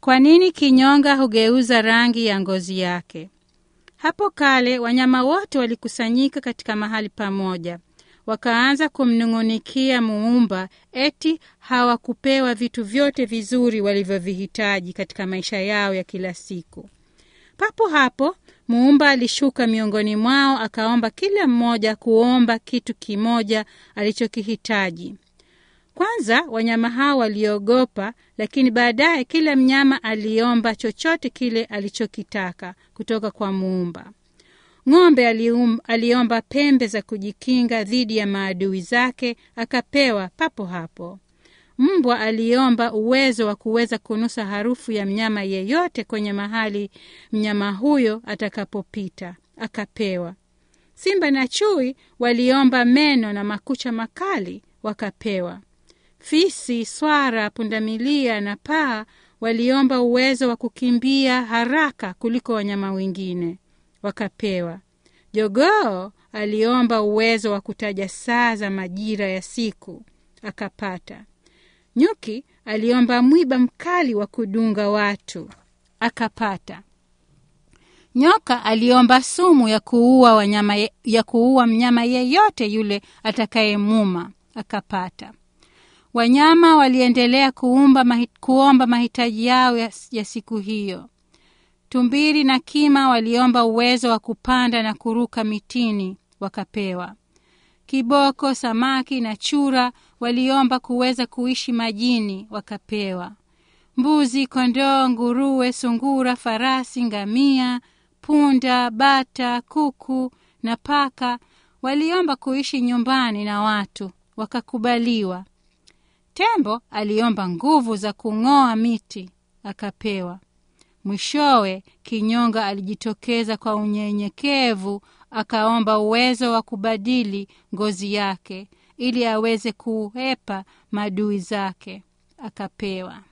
Kwa nini kinyonga hugeuza rangi ya ngozi yake? Hapo kale wanyama wote walikusanyika katika mahali pamoja, wakaanza kumnung'unikia Muumba eti hawakupewa vitu vyote vizuri walivyovihitaji katika maisha yao ya kila siku. Papo hapo Muumba alishuka miongoni mwao, akaomba kila mmoja kuomba kitu kimoja alichokihitaji. Kwanza wanyama hao waliogopa, lakini baadaye kila mnyama aliomba chochote kile alichokitaka kutoka kwa Muumba. Ng'ombe alium, aliomba pembe za kujikinga dhidi ya maadui zake, akapewa papo hapo. Mbwa aliomba uwezo wa kuweza kunusa harufu ya mnyama yeyote kwenye mahali mnyama huyo atakapopita, akapewa. Simba na chui waliomba meno na makucha makali, wakapewa. Fisi, swara, pundamilia na paa waliomba uwezo wa kukimbia haraka kuliko wanyama wengine, wakapewa. Jogoo aliomba uwezo wa kutaja saa za majira ya siku, akapata. Nyuki aliomba mwiba mkali wa kudunga watu, akapata. Nyoka aliomba sumu ya kuua wanyama, ya kuua mnyama yeyote yule atakayemuma, akapata. Wanyama waliendelea kuumba, kuomba mahitaji yao ya, ya siku hiyo. Tumbiri na kima waliomba uwezo wa kupanda na kuruka mitini, wakapewa. Kiboko, samaki na chura waliomba kuweza kuishi majini, wakapewa. Mbuzi, kondoo, nguruwe, sungura, farasi, ngamia, punda, bata, kuku na paka waliomba kuishi nyumbani na watu, wakakubaliwa. Tembo aliomba nguvu za kung'oa miti, akapewa. Mwishowe kinyonga alijitokeza kwa unyenyekevu, akaomba uwezo wa kubadili ngozi yake ili aweze kuhepa maadui zake, akapewa.